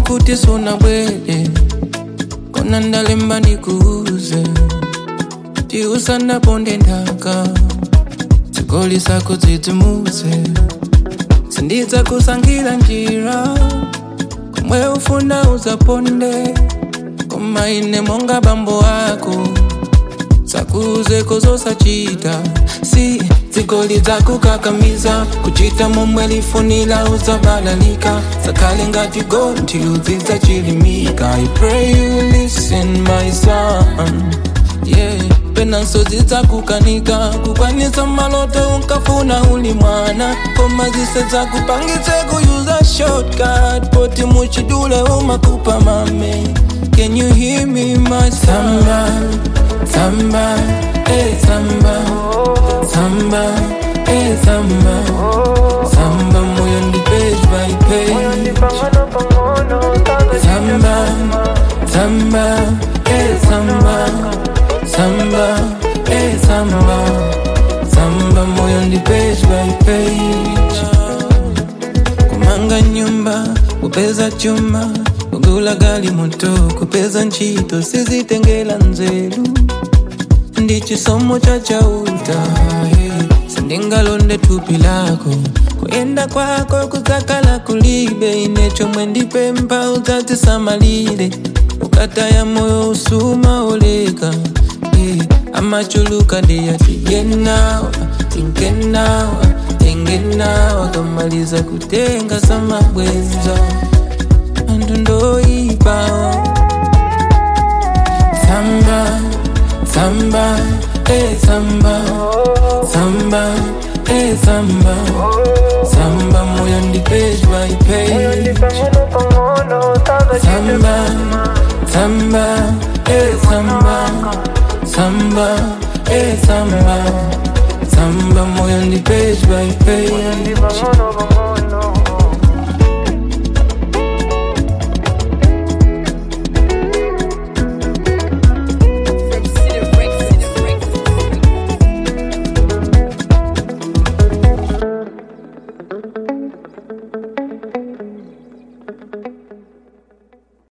kuti suna bwele kona ndalemba ndikuuze ti usanaponde nthaka zigoli zako dzidzimutse sindidza kusankhira njira komwe ufuna uzaponde koma ine monga bambo ako sakuzeko zosachita si zigoli zakukakamiza kuchita momwe lifunira uzabalalika sakhale ngati gonthi udzidza chilimika i pray you listen my son yeah penanso zidzakukanika kukwanisa maloto unkafuna uli mwana koma zise zakupangitse kuyuza shortcut poti muchidule umakupa mame can you hear me my samba samba eh samba samba eh samba samba moyo ndi page by page samba samba eh samba samba eh samba samba moyo ndi page by page kumanga nyumba kupeza chuma kugula gali moto kupeza ntchito sizitengela nzeru ndi chisomo cha chauta eh. sindingalonde thupi lako kuyenda kwako kudzakhala kulibe ine chomwe ndipempha udzatisamalire ukataya moyo usuma oleka eh. amachuluka ndiyati yenawa tinkenawa tengenawa kamaliza kutenga samabwenza anthu ndoyipawa samba samba eh samba samba eh samba samba moyo ndi page by page samba samba eh samba samba eh samba samba moyo ndi page by page